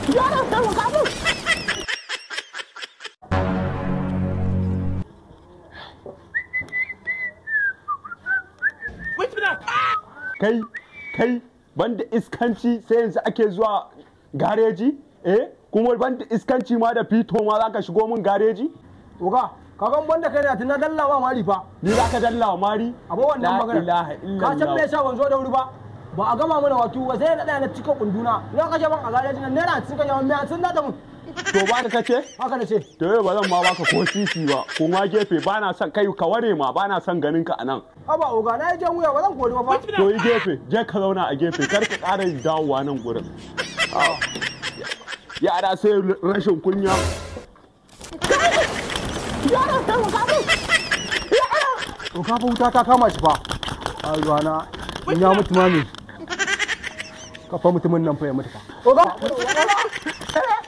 Yaron taimaka min. kai kai banda iskanci sai yanzu ake zuwa gareji eh kuma banda iskanci ma da fito ma za ka shigo min gareji Oga, kagan banda kai da tuna dallawa mari fa. ni za ka dalla wa mari Abu wannan La magana. ilaha Ka san me illallah yasa ban zo da wuri ba? Ba a gama mana wato ba sai na tsaya na cika kunduna. Ina kashe ban a garejin nan naira sun kashe mai sun da mun. to ba ka ce Haka na ce. to yau ba zan ma baka ko sisi ba ko ma gefe ba na son kai ka ware ma ba na son ganin ka anan Haba oga na yi jan wuya ba zan kori ba fa. to yi gefe je ka zauna a gefe kar ka ƙara dawowa nan gurin Ah. yara sai rashin kunya Yaron taimaka min. To ka fa wuta ta kama shi fa. A ruwana in ya mutu ma ne. Ka fa mutumin nan fa ya mutu fa. Oga,